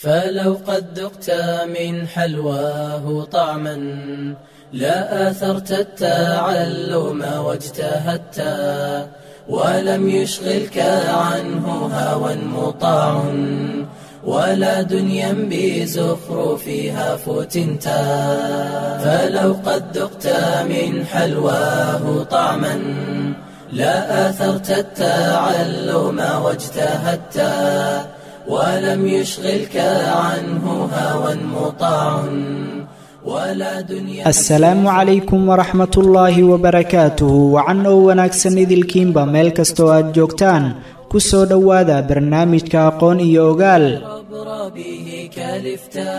فلو قد ذقت من حلواه طعما لا آثرت التعلم واجتهدت ولم يشغلك عنه هوى مطاع ولا دنيا بزخرفها فتنت فلو قد ذقت من حلواه طعما لا آثرت التعلم واجتهدت ولم يشغلك عنه هوى مطاع ولا دنيا asalaamu calaykum waraxmat ullaahi wabarakaatuhu wacan oo wanaagsan idilkiinba meel kastoo aad joogtaan ku soo dhowaada barnaamijka aqoon iyo ogaal عبر به كالفتا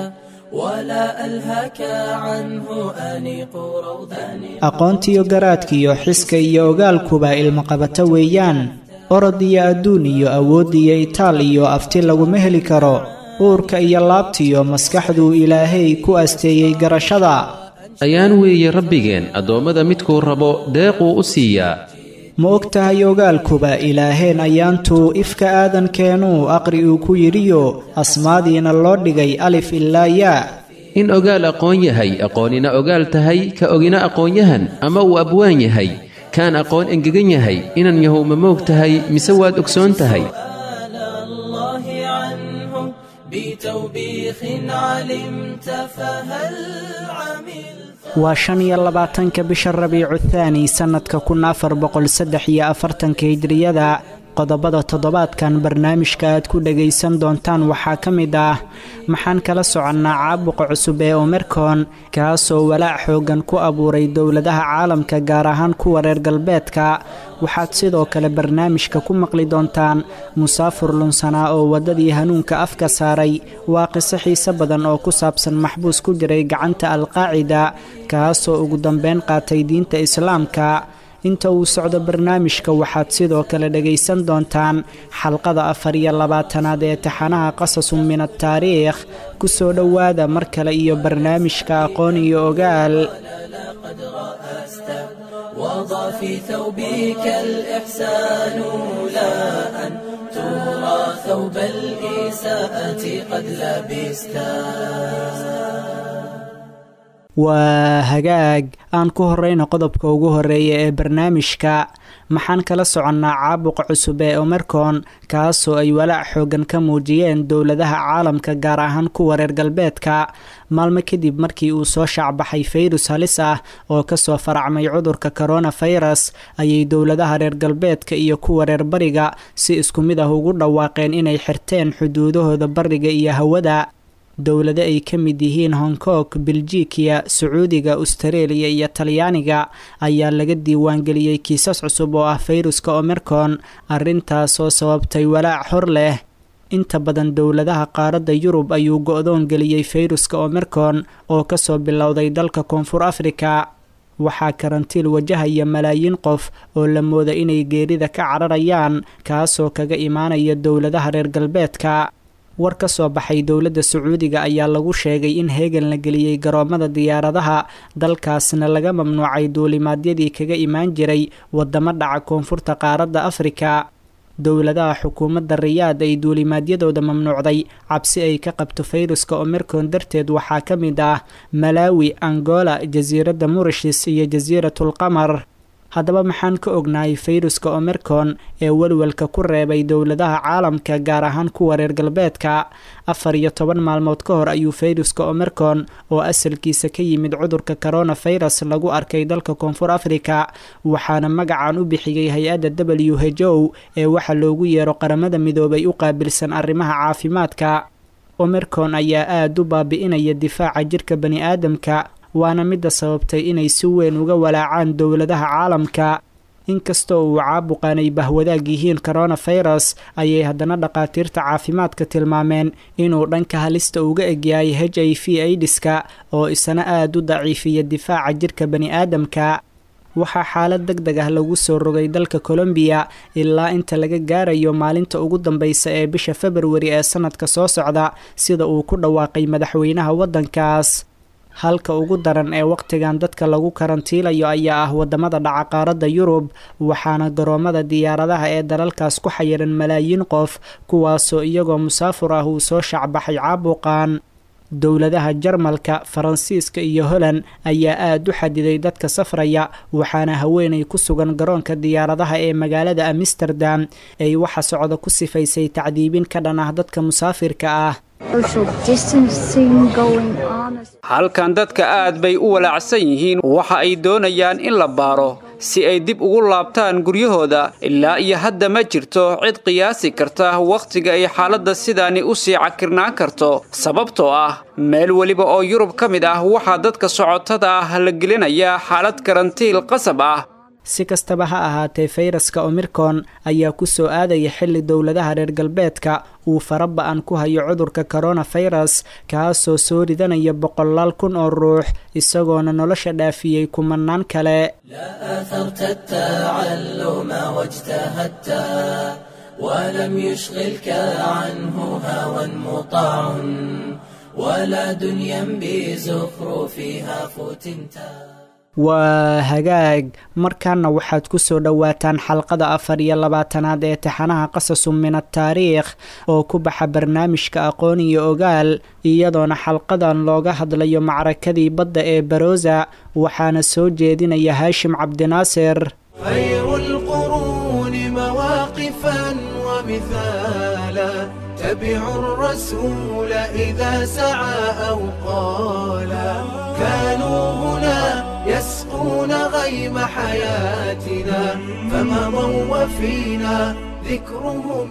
ولا ألهك عنه أنيق روضان aqoontiyo garaadkiyo xiska iyo ogaalkuba ilmaqabato weeyaan orod iyo adduun iyo awood iyo itaal iyo afti laguma heli karo uurka iyo laabtiyo maskaxduu ilaahay ku asteeyey garashada ayaan weeye rabbigeen addoommada midkuu rabo deequu u siiyaa ma og tahay ogaalkuba ilaaheen ayaantuu ifka aadankeenuu aqri uu ku yidhiyo asmaadiina loo dhigay alif ilaa yaa in ogaal aqoon yahay aqoonina ogaal tahay ka ogina aqoonyahan ama uu abwaan yahay kaan aqoon engegan yahay inan yahow ma moog tahay mise waad ogsoon tahay سؤال الله عنه بتوبيخ علمت فهل عملت waa shan iyo labaatanka bisha rabiicu thaani sannadka kun afar boqol saddex iyo afartanka hijriyada qodobada toddobaadkan barnaamijka aad ku dhagaysan doontaan waxaa ka mid ah maxaan kala soconnaa caabuqa cusub ee omercon kaasoo walaac xooggan ku abuuray dowladaha caalamka gaar ahaan kuwa reer galbeedka waxaad sidoo kale barnaamijka ku maqli doontaan musaafur lunsanaa oo waddadii hanuunka afka saaray waa qiso xiise badan oo ku saabsan maxbuus ku jiray gacanta alqaacida kaasoo ugu dambeyn qaatay diinta islaamka inta uu socdo barnaamijka waxaad sidoo kale dhagaysan doontaan xalqada afar iyo labaatanaad ee taxanaha qasasun min ataariikh ku soo dhowaada mar kale iyo barnaamijka aqoon iyo ogaal قد رأست وضع في ثوبك الإحسان لا أن ترى ثوب الإساءة قد لبستا waa hagaag aan ku horeyna qodobka ugu horeeya ee barnaamijka maxaan kala soconnaa caabuqa cusub ee omercon kaasoo ay walaac xoogan ka muujiyeen dowladaha caalamka gaar ahaan kuwa reer galbeedka maalmo kadib markii uu soo shaacbaxay fayrus halis ah oo kasoo faracmay cudurka coronafirus ayay dowladaha reer galbeedka iyo kuwa reer bariga si isku mid ah ugu dhawaaqeen inay xirteen xuduudahooda bariga iyo hawada dowlado ay ka mid yihiin hong kong beljikiya sacuudiga austareeliya iyo talyaaniga ayaa laga diiwaangeliyey kiisas cusub oo ah fayruska omercon arrintaasoo sababtay walaac hor leh inta badan dowladaha qaaradda yurub ayuu go-doon geliyey fayruska omercon oo kasoo bilowday dalka koonfur afrika waxaa karantiil wajahaya malaayiin qof oo la mooda inay geerida ka cararayaan kaasoo kaga imaanaya dowladaha reer galbeedka war ka soo baxay dowladda sacuudiga ayaa lagu sheegay in heegan la geliyey garoomada diyaaradaha dalkaasna laga mamnuucay duulimaadyadii kaga imaan jiray wadamo dhaca koonfurta qaaradda afrika dowladaha xukuumadda riyaad ay duulimaadyadooda mamnuucday cabsi ay ka qabto fayruska omercon darteed waxaa ka mid ah malawi angola jasiiradda murishis iyo jasiiratul qamar haddaba maxaan ka ognahay fayruska omercon ee welwelka ku reebay dowladaha caalamka gaar ahaan kuwa reer galbeedka afar iyo toban maalmood ka hor ayuu fayruska omercon oo asalkiisa ka yimid cudurka coronafirus lagu arkay dalka koonfur afrika waxaana magacan u bixiyey hay-adda w h o ee waxa loogu yeero qaramada midoobay u qaabilsan arrimaha caafimaadka omercon ayaa aada u baabi'inaya difaaca jirka bani aadamka waana midda sababtay inay si weyn uga walaacaan dowladaha caalamka inkastoo uu caabuqan ay bahwadaag yihiin coronafirus ayay haddana dhakhaatiirta caafimaadka tilmaameen inuu dhanka halista uga egyahay h i v aidiska oo isna aada u daciifiya difaaca jirka bani aadamka waxaa xaalad deg deg ah lagu soo rogay dalka colombiya ilaa inta laga gaarayo maalinta ugu dambeysa ee bisha februari ee sanadka soo socda sida uu ku dhawaaqay madaxweynaha waddankaas halka ugu daran ee wakhtigan dadka lagu karantiilayo ayaa ah wadamada dhaca qaaradda yurub waxaana garoomada diyaaradaha ee dalalkaas ku xayiran malaayiin qof kuwaasoo iyagoo musaafur ah uu soo shacbaxay caabuqan dowladaha jarmalka faransiiska iyo holand ayaa aada u xadiday dadka safraya waxaana haweenay ku sugan garoonka diyaaradaha ee magaalada amsterdam ay waxa socda ku sifaysay tacdiibin ka dhan ah dadka musaafirka ah halkan dadka aad bay u walaacsan yihiin waxa ay doonayaan in la baaro si ay dib ugu laabtaan guryahooda ilaa iyo hadda ma jirto cid qiyaasi karta wakhtiga ay xaaladda sidaani u sii cakirnaan karto sababtoo ah meel weliba oo yurub ka mid ah waxaa dadka socotada ah la gelinayaa xaalad karantiil qasab ah si kastaba ha ahaatee fayraska omirkon ayaa ku soo aadaya xilli dowladaha reer galbeedka uu faraba-an ku hayo cudurka koronafirus kaasoo soo ridanaya boqolaal kun oo ruux isagoona nolosha dhaafiyey kumanaan kale ولم يشغلك عنه هوى مطاع ولا دنيا بزخرفها فتنتا waa hagaag markaana waxaad ku soo dhowaataan xalqada afar iyo labaatanaad ee taxanaha qasasu min ataariikh oo ku baxa barnaamijka aqoon iyo ogaal iyadoona xalqadan looga hadlayo macrakadii badda ee barosa waxaana soo jeedinaya haashim cabdinaasir خير القرون مواقفا ومثالا تبع الرسول إذا سعى أو قالا كانوا هنا يسقون غيم حياتنا فمضوا وفينا ذكرهم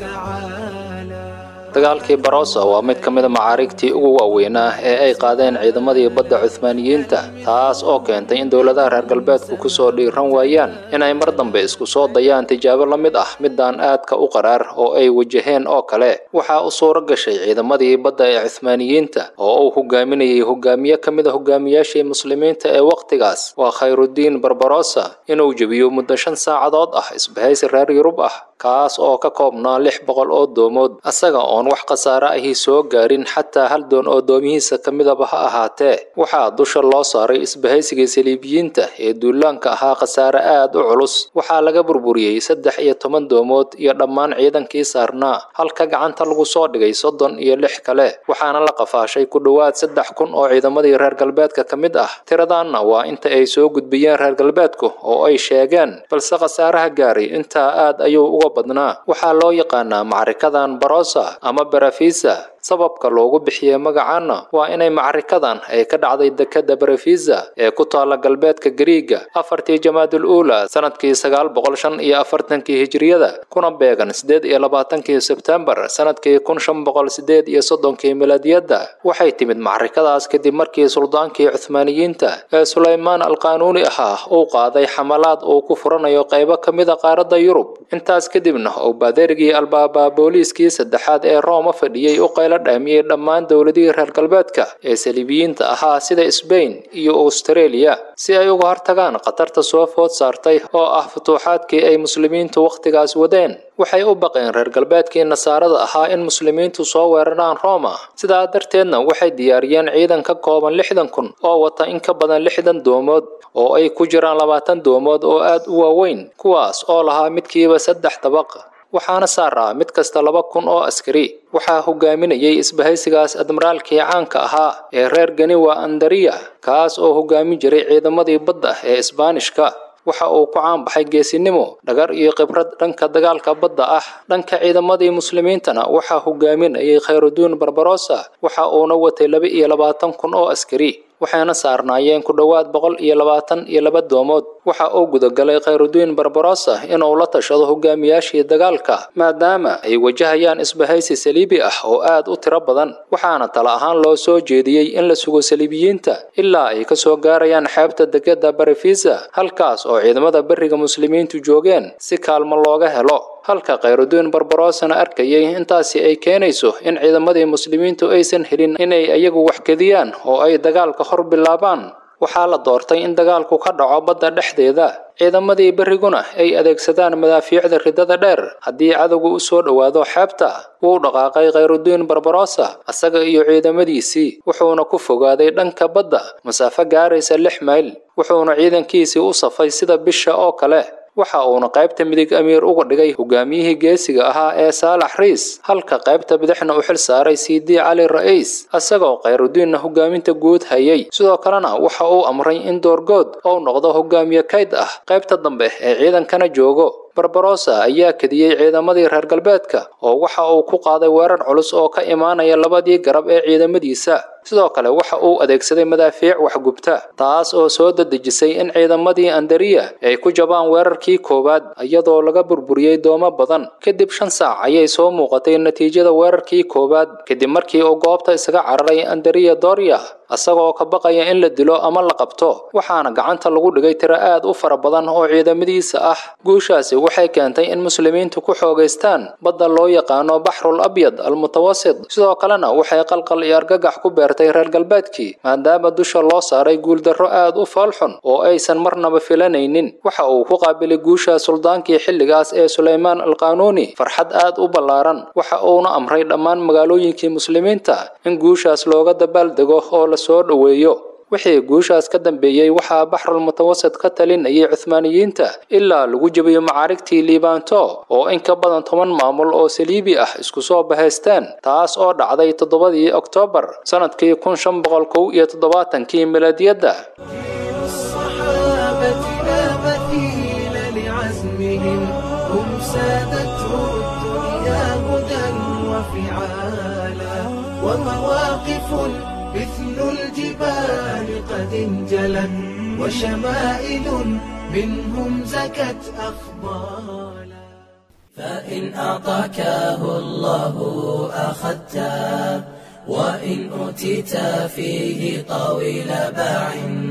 يتعالى dagaalkii barosa waa mid ka mida macaarigtii ugu waaweynaa ee ay qaadeen ciidamadii badda cuhmaaniyiinta taas oo keentay in dowladaha reer galbeedku kusoo dhiiran waayaan inay mar dambe isku soo dayaan tijaabo la mid ah midaan aadka u qaraar oo ay wajaheen oo kale waxaa u suuro gashay ciidamadii badda ee cuhmaaniyiinta oo uu hogaaminayay hogaamiye ka mid a hogaamiyaashii muslimiinta ee wakhtigaas waa khayrudiin barbarosa inuu jebiyo muddo shan saacadood ah isbahaysi reer yurub ah kaas oo ka koobnaa lix boqol oo doomood asaga oon wax khasaare ahi soo gaarin xataa hal doon oo doomihiisa ka midaba ha ahaatee waxaa dusha loo saaray isbahaysigii saliibiyiinta ee duulaanka ahaa khasaare aad u culus waxaa laga burburiyey saddex iyo toban doomood iyo dhammaan ciidankii saarnaa halka gacanta lagu soo dhigay soddon iyo lix kale waxaana la qafaashay ku dhowaad saddex kun oo ciidamadii reer galbeedka ka mid ah tiradaanna waa inta ay soo gudbiyeen reer galbeedku oo ay sheegeen balse khasaaraha gaaray intaa aad ayuu uga badnaa waxaa loo yaqaanaa macrikadan barosa ama barafisa sababka loogu bixiyey magacaana waa inay macarikadan ay ka dhacday dekada barafisa ee ku taala galbeedka gariiga afartii jamaadul uula sanadkii sagaal boqol shan iyo afartankii hijriyada kuna beegan sideed iyo labaatankii sebtembar sanadkii kun shan boqol sideed iyo soddonkii milaadiyadda waxay timid macarikadaas kadib markii suldaankii cuhmaaniyiinta ee sulaymaan alqaanuuni ahaa uu qaaday xamalaad uu ku furanayo qaybo ka mida qaaradda yurub intaas kadibna uu baaderigii albaabaa booliiskii saddexaad ee rooma fadhiyey u qaylo dhaamiyey dhammaan dowladihii reer galbeedka ee saliibiyiinta ahaa sida sbain iyo austareeliya si ay uga hortagaan khatarta soo food saartay oo ah futuuxaadkii ay muslimiintu wakhtigaas wadeen waxay u baqeen reer galbeedkii nasaarada ahaa in muslimiintu soo weeraraan roma sidaa darteedna waxay diyaariyeen ciidan ka kooban lixdan kun oo wata in ka badan lixdan doomood oo ay ku jiraan labaatan doomood oo aad u waaweyn kuwaas oo lahaa midkiiba saddex dabaq waxaana saaraa mid kasta laba kun oo askari waxaa hogaaminayay isbahaysigaas admiraalkii caanka ahaa ee reer ganiwa andariya kaas oo hogaamin jiray ciidamadii badda ee isbaanishka waxa uu ku caanbaxay geesinimo dhagar iyo khibrad dhanka dagaalka badda ah dhanka ciidamadii muslimiintana waxaa hogaaminayay khayrudiin barbarosa waxa uuna watay laba iyo labaatan kun oo askari waxayna saarnaayeen ku dhowaad boqol iyo labaatan iyo laba doomood waxa uu gudagalay khayrudiin barbarosa inuu la tashado hogaamiyaashii dagaalka maadaama ay wajahayaan isbahaysi saliibi ah oo aad u tiro badan waxaana tala ahaan loo soo jeediyey in la sugo saliibiyiinta ilaa ay kasoo gaarayaan xeebta degada barifisa halkaas oo ciidamada beriga muslimiintu joogeen si kaalmo looga helo halka khayrudiin barbarosana arkayay intaasi ay keenayso in ciidamadii muslimiintu aysan helin inay iyagu wax kediyaan oo ay dagaalka hor bilaabaan waxaa la doortay in dagaalku ka dhaco badda dhexdeeda ciidamadii berriguna ay adeegsadaan madaafiicda ridada dheer haddii cadowga u soo dhowaado xeebta wuu dhaqaaqay khayrudiin barbarosa isaga iyo ciidamadiisii wuxuuna ku fogaaday dhanka badda masaafo gaaraysa lix mayl wuxuuna ciidankiisii u safay sida bisha oo kale waxa uuna qaybta midig amiir uga dhigay hogaamiyihii geesiga ahaa ee saalax riis halka qaybta bidixna u xil saaray sidi cali ra'iis isagoo khayrudiinna hogaaminta guud hayay sidoo kalena waxa uu amray in doorgood uu noqdo hogaamiye kayd ah qaybta dambe ee ciidankana joogo barbarosa ayaa kediyey ciidamadii reer galbeedka oo waxa uu ku qaaday weerar culus oo ka imaanaya labadii garab ee ciidamadiisa sidoo kale waxa uu adeegsaday madaafiic waxgubta taas oo soo dadejisay in ciidamadii andariya ay ku jabaan weerarkii koowaad iyadoo laga burburiyey doomo badan kadib shan saac ayay soo muuqatay natiijada weerarkii koowaad kadib markii uu goobta isaga cararay andariya doria isagoo ka baqaya in la dilo ama la qabto waxaana gacanta lagu dhigay tiro aad u fara badan oo ciidamadiisa ah guushaasi waxay keentay in muslimiintu ku xoogaystaan badda loo yaqaano baxrul abyad almutawasit sidoo kalena waxay qalqal iyo argagax ku beertay reer galbeedkii maadaama dusha loo saaray guuldarro aad u foolxun oo aysan marnaba filanaynin waxa uu ku qaabilay guusha suldaankii xilligaas ee sulaymaan alqaanuuni farxad aad u ballaaran waxa uuna amray dhammaan magaalooyinkii muslimiinta in guushaas looga dabaaldego oo la soo dhoweeyo wixii guushaas ka dambeeyey waxaa baxrul mutawasit ka talinayay cuhmaaniyiinta ilaa lagu jebiyo macaarigtii liibaanto oo in ka badan toban maamul oo saliibi ah isku soo bahaysteen taas oo dhacday toddobadii oktoobar sanadkii kun shan boqol kow iyo toddobaatankii milaadiyadda الصحابة لا مثيل لعزمهم هم سادته الدنيا هدى وفعالا ومواقف مثل الجبال قد انجلت وشمائل منهم زكت أخبالا فإن أعطاكه الله أخذته وإن أوتيت فيه طويل باع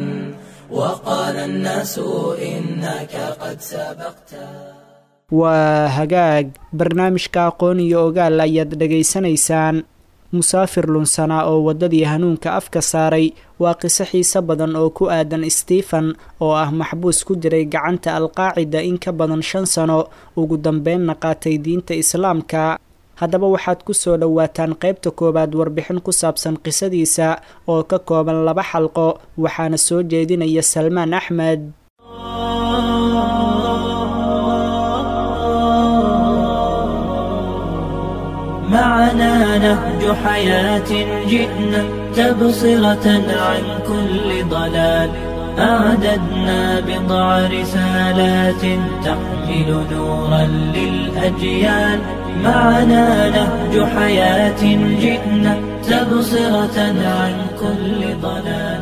وقال الناس إنك قد سبقته waa hagaag barnaamijka aqoon iyo ogaal ayaad dhegaysanaysaan musaafir lunsanaa oo waddadii hanuunka afka saaray waa qiso xiise badan oo ku aadan stephen oo ah maxbuus ku jiray gacanta alqaacida in ka badan shan sano ugu dambeynna qaatay diinta islaamka haddaba waxaad ku soo dhowaataan qaybta koowaad warbixin ku saabsan qisadiisa oo ka kooban laba xalqo waxaana soo jeedinaya salmaan axmed معنا نهج حياة جئنا تبصرة عن كل ضلال أعددنا بضع رسالات تحمل نورا للأجيال معنا نهج حياة جئنا تبصرة عن كل ضلال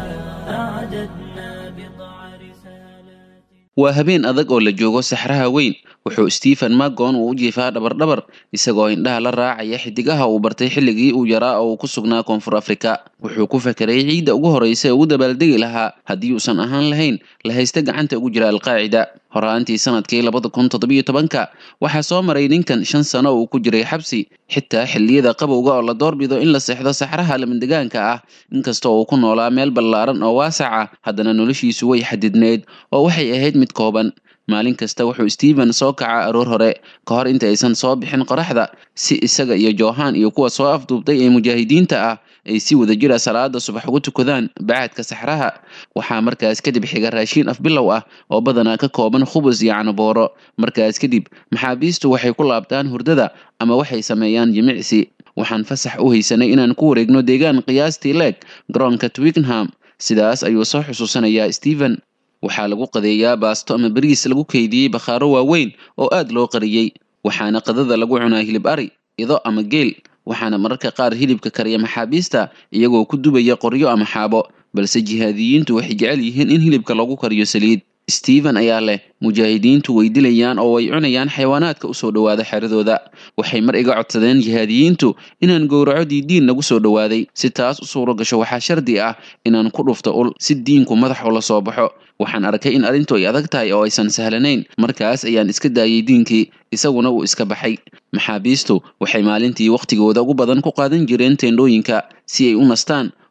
أعددنا بضع رسالات waa habeen adag oo la joogo saxraha weyn wuxuu stephen magon uu u jiifaa dhabardhabar isagoo indhaha la raacaya xidigaha uu bartay xilligii uu yaraa oo uu ku sugnaa koonfur afrika wuxuu ku fekeray ciidda ugu horreysa ee ugu dabaaldegi lahaa haddii uusan ahaan lahayn la haysta gacanta ugu jira alqaacida horaantii sanadkii labada kun toddobiyo tobanka waxaa soo maray ninkan shan sano uu ku jiray xabsi xitaa xilliyada qabowga oo la doorbido in la seexdo saxraha lamandegaanka ah inkastoo uu ku noolaa meel ballaaran oo waasac ah haddana noloshiisu way xadidneyd oo waxay ahayd mid kooban maalin kasta wuxuu stephen soo kacaa aroor hore ka hor inta aysan soo bixin qoraxda si isaga iyo johan iyo kuwa soo afduubtay ee mujaahidiinta ah ay si wadajira salaada subax ugu tukadaan bacaadka saxraha waxaa markaas kadib xiga raashiin afbilow ah oo badanaa ka kooban khubus iyo canabooro markaas kadib maxaabiistu waxay ku laabtaan hurdada ama waxay sameeyaan jimicsi waxaan fasax u haysanay inaan ku wareegno deegaan qiyaastii leeg garoonka twickenham sidaas ayuu soo xusuusanayaa stephen waxaa lagu qadeeyaa baasto ama bariis lagu keydiyey bakhaaro waaweyn oo aad loo qariyey waxaana qadada lagu cunaa hilib ari ido ama geel waxaana mararka qaar hilibka kariya maxaabiista iyagoo ku dubaya qoryo ama xaabo balse jihaadiyiintu waxay jecel yihiin in hilibka lagu kariyo saliid stephen ayaa leh mujaahidiintu way dilayaan oo way cunayaan xayawaanaadka usoo dhowaada xeradooda waxay mar iga codsadeen jihaadiyiintu inaan gowraco diidiin nagu soo dhowaaday si taas u suuro gasho waxaa shardi ah inaan ku dhufto ul si diinku madax ula soo baxo waxaan arkay in arrintu ay adag tahay oo aysan sahlanayn markaas ayaan iska daayay diinkii isaguna uu iska baxay maxaabiistu waxay maalintii wakhtigooda ugu badan ku qaadan jireen teendhooyinka si ay u nastaan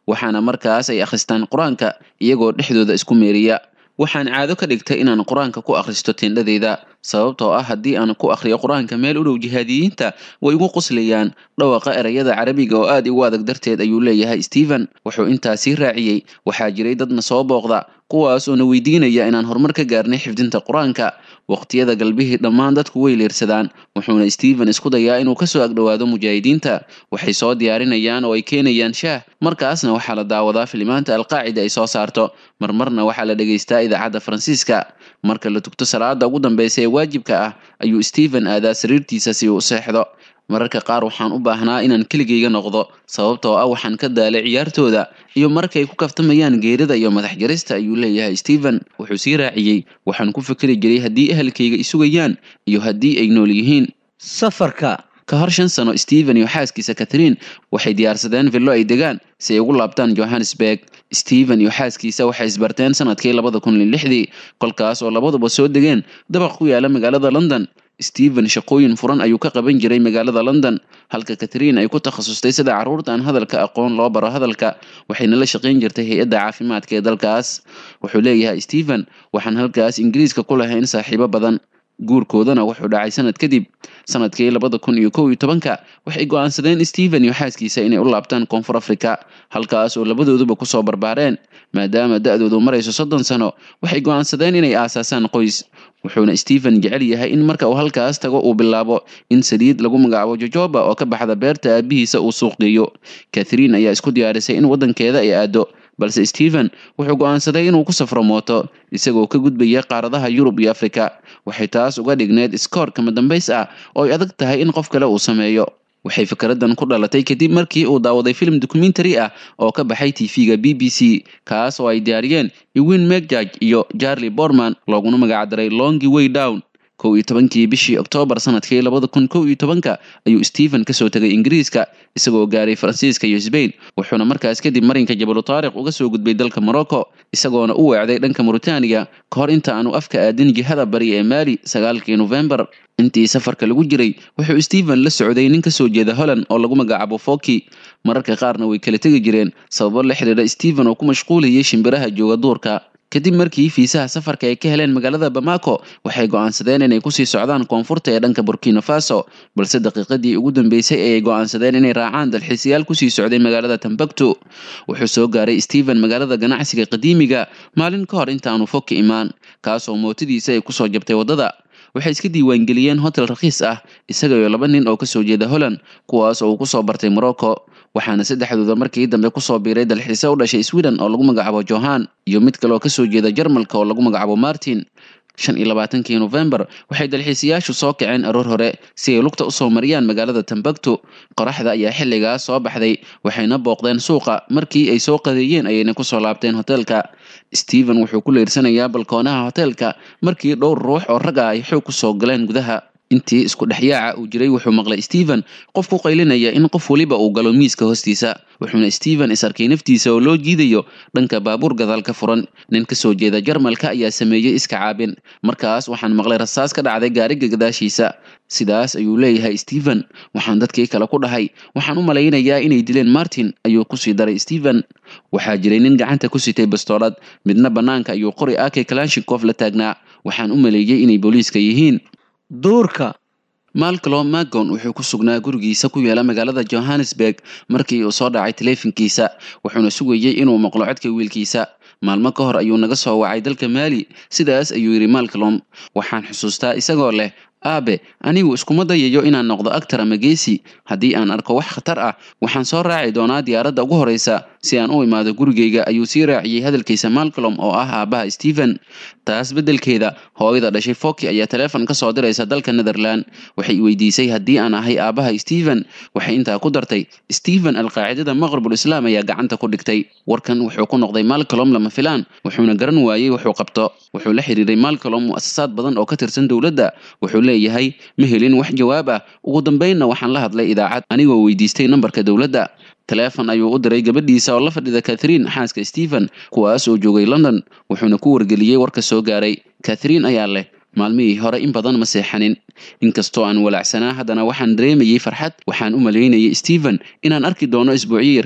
waxaana markaas ay akhristaan qur-aanka iyagoo dhexdooda isku meeriya waxaan caado ka dhigtay inaan qur-aanka ku akhristo tindhadeyda sababtoo ah haddii aan ku akhriyo qur-aanka meel u dhow jihaadiyiinta way igu quslayaan dhawaqa erayada carabiga oo aad igu adag darteed ayuu leeyahay stephen wuxuu intaasii raaciyey waxaa jiray dadna soo booqda kuwaas oo na weydiinaya inaan horumar ka gaarnay xifdinta qur-aanka waqtiyada galbihii dhammaan dadku way leersadaan wuxuuna stephen isku dayaa inuu kasoo agdhowaado mujaahidiinta waxay soo diyaarinayaan oo ay keenayaan shaah markaasna waxaa la daawadaa filimaanta alqaacida ay soo saarto marmarna waxaa la dhegaystaa idaacadda faransiiska marka la tugto salaada ugu dambeysa ee waajibka ah ayuu stephen aadaa sariirtiisa si uu u seexdo mararka qaar waxaan u baahnaa inaan keligayga noqdo sababtoo ah waxaan ka daalay ciyaartooda iyo markay ku kaftamayaan geerida iyo madax jarista ayuu leeyahay stephen wuxuu sii raaciyey waxaan ku fikri jiray haddii ehelkayga isugayaan iyo haddii ay nool yihiin safarka ka hor shan sano stephen iyo xaaskiisa catherine waxay diyaarsadeen villo ay degaan si ay ugu laabtaan johannesburg stephen iyo xaaskiisa waxay isbarteen sanadkii labada kun iyo lixdii kolkaas oo labaduba soo degeen dabaq ku yaala magaalada london stephen shaqooyin furan ayuu ka qaban jiray magaalada london halka catherine ay ku takhasustay sida carruurta aan hadalka aqoon loo baro hadalka waxayna la shaqayn jirtay hay-adda caafimaadka ee dalkaas wuxuu leeyahay stephen waxaan halkaas ingiriiska ku lahayn saaxiibo badan guurkoodana wuxuu dhacay sanad kadib sanadkii labada kun iyo kow iyo tobanka waxay go-aansadeen stephen iyo xaaskiisa inay u laabtaan koonfur africa halkaas oo labadooduba kusoo barbaareen maadaama da-doodu marayso soddon sano waxay go-aansadeen inay aasaasaan qoys wuxuuna stephen jecel yahay in marka uu halkaas tago uu bilaabo in saliid lagu magacaabo jojoba oo ka baxda beerta aabihiisa uu suuq geeyo catherine ayaa isku diyaarisay in waddankeeda ay aado balse stephen wuxuu go-aansaday inuu ku safro mooto isagoo ka gudbaya qaaradaha yurub iyo africa waxay taas uga dhigneed iskoor kama dambays ah oo ay adag tahay in qof kale uu sameeyo waxay fikraddan ku dhalatay kadib markii uu daawaday film documentary ah oo ka baxay tv-ga b b c kaas oo ay diyaariyeen ewin megjaj iyo charlie borman looguna magacdaray longi way down kow iyo tobankii bishii oktoobar sanadkii labada kun kow iyo tobanka ayuu stephen kasoo tegay ingiriiska isagoo gaaray faransiiska iyo sbain wuxuuna markaas kadib marinka jabalu taariq uga soo gudbay dalka morocco isagoona u weecday dhanka mauritaniya ka hor inta aanu afka aadin jihada bari ee maali sagaalkii novembar intii safarka lagu jiray wuxuu stephen la socday nin kasoo jeeda holland oo lagu magacaabo foki mararka qaarna way kala tegi jireen sababo la xidhiidha stephen oo ku mashquulayay shimbiraha jooga duurka kadib markii fiisaha safarka ay ka heleen magaalada bamako waxay go-aansadeen inay kusii socdaan koonfurta ee dhanka burkina faso balse daqiiqadii ugu dambeysay ayay go-aansadeen inay raacaan dalxiisayaal kusii socday magaalada tambactu wuxuu soo gaaray stephen magaalada ganacsiga qadiimiga maalin ka hor intaanu fog ka imaan kaasoo mootadiisa ay kusoo jabtay waddada waxay iska diiwaangeliyeen hotel rakhiis ah isaga iyo laba nin oo kasoo jeeda holland kuwaas oo uu kusoo bartay morocco waxaana saddexdooda markii dambe kusoo biiray dalxiise u dhashay sweden oo lagu magacaabo johan iyo mid kale oo kasoo jeeda jarmalka oo lagu magacaabo martin shan iyo labaatankii novembar waxay dalxiisayaashu soo kaceen aroor hore si ay lugta usoo mariyaan magaalada tambactu qoraxda ayaa xilligaas soo baxday waxayna booqdeen suuqa markii ay soo qadeeyeen ayayna kusoo laabteen hoteelka stephen wuxuu ku leersanayaa balkoonaha hoteelka markii dhowr ruux oo rag ah ay xoog kusoo galeen gudaha intii isku dhexyaaca uu jiray wuxuu maqlay stephen qof ku qaylinaya in qof weliba uu galo miiska hoostiisa wuxuuna stephen is arkay naftiisa oo loo jiidayo dhanka baabuur gadaal ka furan nin kasoo jeeda jarmalka ayaa sameeyey iska caabin markaas waxaan maqlay rasaas ka dhacday gaariga gadaashiisa sidaas ayuu leeyahay stephen waxaan dadkii kale ku dhahay waxaan u malaynayaa inay dileen martin ayuu kusii daray stephen waxaa jiray nin gacanta ku sitay bastoolad midna bannaanka ayuu qori ake kalashikof la taagnaa waxaan u maleeyey inay booliiska yihiin duurka malclo magon wuxuu ku sugnaa gurigiisa ku yaala magaalada johannesburg markii uu soo dhacay taleefankiisa wuxuuna sugayey inuu maqlo codka wiilkiisa maalmo ka hor ayuu naga soo wacay dalka maali sidaas ayuu yidhi malclom waxaan xusuustaa isagoo leh aabe anigu iskuma dayayo inaan noqdo actar ama geesi haddii aan arko wax khatar ah waxaan soo raaci doonaa diyaaradda ugu horreysa si aan u imaado gurigayga ayuu sii raaciyey hadalkiisa malcolm oo ah aabbaha stephen taas beddelkeeda hooyada dhashay foki ayaa taleefon ka soo diraysa dalka netherland waxay weydiisay haddii aan ahay aabbaha stephen waxay intaa ku dartay stephen alqaacidada maqribul islaam ayaa gacanta ku dhigtay warkan wuxuu ku noqday malcolm lama filaan wuxuuna garan waayey wuxuu qabto wuxuu la xiriiray malcolm mu'asasaad badan oo ka tirsan dowladda wuxuu leeyahay ma helin wax jawaab ah ugu dambeynna waxaan la hadlay idaacad anigoo weydiistay nambarka dowladda taleefon ayuu u diray gabadhiisa oo la fadhida catherine xaaska stephen kuwaas oo joogay london wuxuuna ku wargeliyey warka soo gaaray catherine ayaa leh maalmihii hore in badan ma seexanin inkastoo aan walaacsanaa haddana waxaan dareemayey farxad waxaan u malaynayay stephen inaan arki doono isbuucyo yar kadib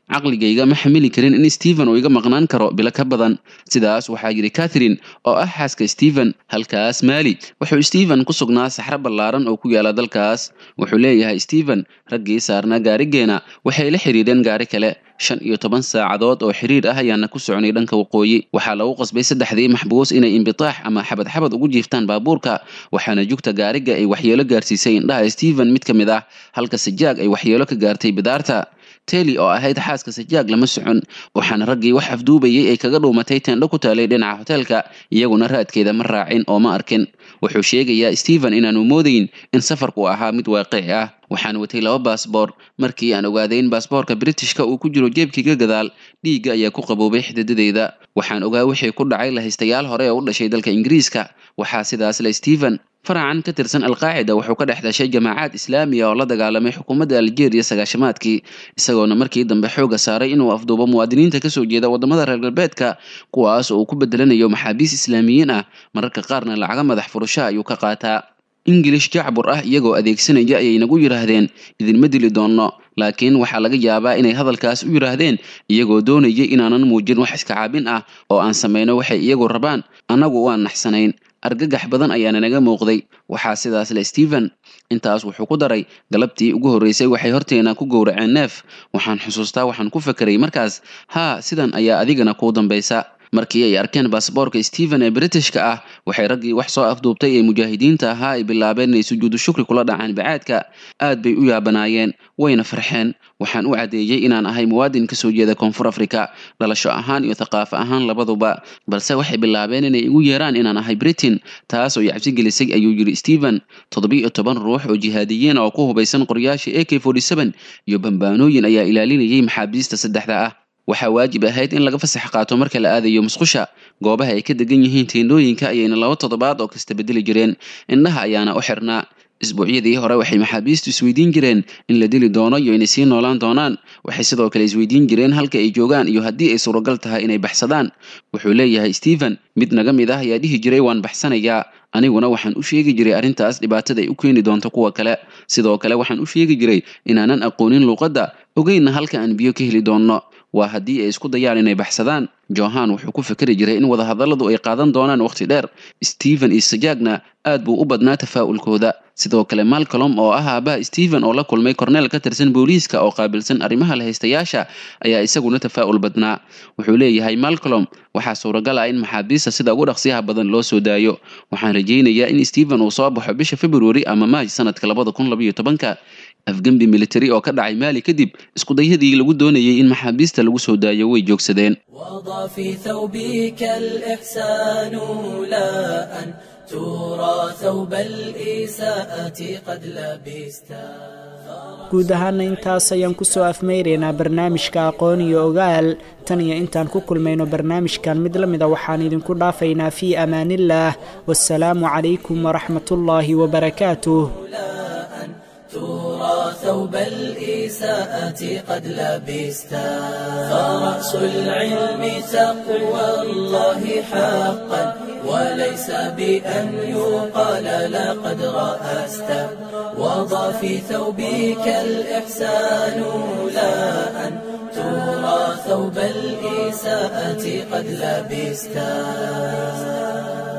caqligayga ma xamili karin in stephen uu iga maqnaan karo bilo ka badan sidaas waxaa yidhi catherine oo ah xaaska stephen halkaas maali wuxuu stephen ku sugnaa saxro ballaaran oo ku yaala dalkaas wuxuu leeyahay stephen raggii saarnaa gaarigeena waxay la xidhiidheen gaari kale shan iyo toban saacadood oo xiriir ah ayaana ku soconay dhanka waqooyi waxaa lagu qasbay saddexdii maxbuus inay imbitaax ama xabad xabad ugu jiiftaan baabuurka waxaana jugta gaariga ay waxyeelo gaarsiisay indhaha stephen mid ka mid ah halka sajaag ay waxyeelo ka gaartay bidaarta teli oo ahayd xaaska sajaag lama socon waxaana raggii wax afduubayay ay kaga dhuumatay teendho ku taalay dhinaca hoteelka iyaguna raadkeeda ma raacin oo ma arkin wuxuu sheegayaa stephen inaanu moodayn in safarku ahaa mid waaqici ah waxaan watay laba baasboor markii aan ogaaday in baasboorka britishka uu ku jiro jeebkiga gadaal dhiigga ayaa ku qaboobay xididadeyda waxaan ogaa wixii ku dhacay lahaystayaal hore oo u dhashay dalka ingiriiska waxaa sidaas le stephen faracan ka tirsan alqaacida wuxuu ka dhex dhashay jamaacaad islaamiya oo la dagaalamay xukuumadda algeria sagaashamaadkii isagoona markii dambe xooga saaray inuu afduubo muwaadiniinta kasoo jeeda wadamada reer galbeedka kuwaas oo uu ku bedelanayo maxaabiis islaamiyiin ah mararka qaarna lacaga madax furasho ayuu ka qaataa ingilish jacbur ah iyagoo adeegsanaya ayay nagu yidhaahdeen idinma dili doonno laakiin waxaa laga yaabaa inay hadalkaas u yidhaahdeen iyagoo doonaya inaanan muujin wax iska caabin ah oo aan samayno waxay iyagu rabaan annagu waan naxsanayn argagax badan ayaana naga muuqday waxaa sidaas le stephen intaas wuxuu ku daray galabtii ugu horreysay waxay horteena ku gowraceen neef waxaan xusuustaa waxaan ku fakeray markaas haa sidan ayaa adigana kuu dambaysa markii ay arkeen baasboorka stephen ee britishka ah waxay raggii wax soo afduubtay ee mujaahidiinta ahaa ay bilaabeen inay sujuudu shukri kula dhacaan bacaadka aad bay u yaabanaayeen wayna farxeen waxaan u caddeeyey inaan ahay muwaadin kasoo jeeda koonfur africa dhalasho ahaan iyo thaqaafo ahaan labaduba balse waxay bilaabeen inay igu yeeraan inaan ahay britain taas oo i cabsi gelisay ayuu yidhi stephen toddobiyo toban ruux oo jihaadiyiin oo ku hubaysan qoryaasha a k iyo bambaanooyin ayaa ilaalinayay maxaabiista saddexda ah waxaa waajib ahayd in laga fasax qaato marka la aadayo musqusha goobaha ay ka degan yihiin teendhooyinka ayayna laba toddobaad oo kasta bedeli jireen indhaha ayaana u xirnaa isbuucyadii hore waxay maxaabiistu isweydiin jireen in la dili doono iyo inay sii noolaan doonaan waxay sidoo kale isweydiin jireen halka ay joogaan iyo haddii ay suuragal tahay inay baxsadaan wuxuu leeyahay stephen mid naga mid ah ayaa dhihi jiray waan baxsanayaa aniguna waxaan u sheegi jiray arrintaas dhibaatada ay u keeni doonto kuwa kale sidoo kale waxaan u sheegi jiray inaanan aqoonin luuqadda ogeynna halka aan biyo ka heli doonno waa haddii ay isku dayaan inay baxsadaan johan wuxuu ku fikeri jiray in wadahadalladu ay qaadan doonaan wakhti dheer stephen iyo sajaagna aad buu u badnaa tafaa'ulkooda sidoo kale malcolm oo ah aabaha stephen oo la kulmay korneel ka tirsan booliiska oo qaabilsan arrimaha lahaystayaasha ayaa isaguna tafaa'ul badnaa wuxuu leeyahay malcolm waxaa suuragal ah in maxaabiista sida ugu dhaqsiyaha badan loo soo daayo waxaan rajaynayaa in stephen uu soo baxo bisha february ama maaj sanadka labada kun labayo tobanka afgembi military oo ka dhacay maali kadib iskudayadii lagu doonayay in maxaabiista lagu soo daayo way joogsadeen وضع في ثوبك الإحسان لا أن ترى ثوب الإساءة قد لبستا guud ahaana intaas ayaan kusoo afmeyraynaa barnaamijka aqoon iyo ogaal tan iyo intaan ku kulmayno barnaamijkan mid la mida waxaan idinku dhaafaynaa fii amaanillaah wasalaamu calaykum waraxmatullaahi wabarakaatuh ترى ثوب الإساءة قد لبستا فرأس العلم تقوى الله حقا وليس بأن يقال لقد رأست وضع في ثوبك الإحسان لا أن ترى ثوب الإساءة قد لبستا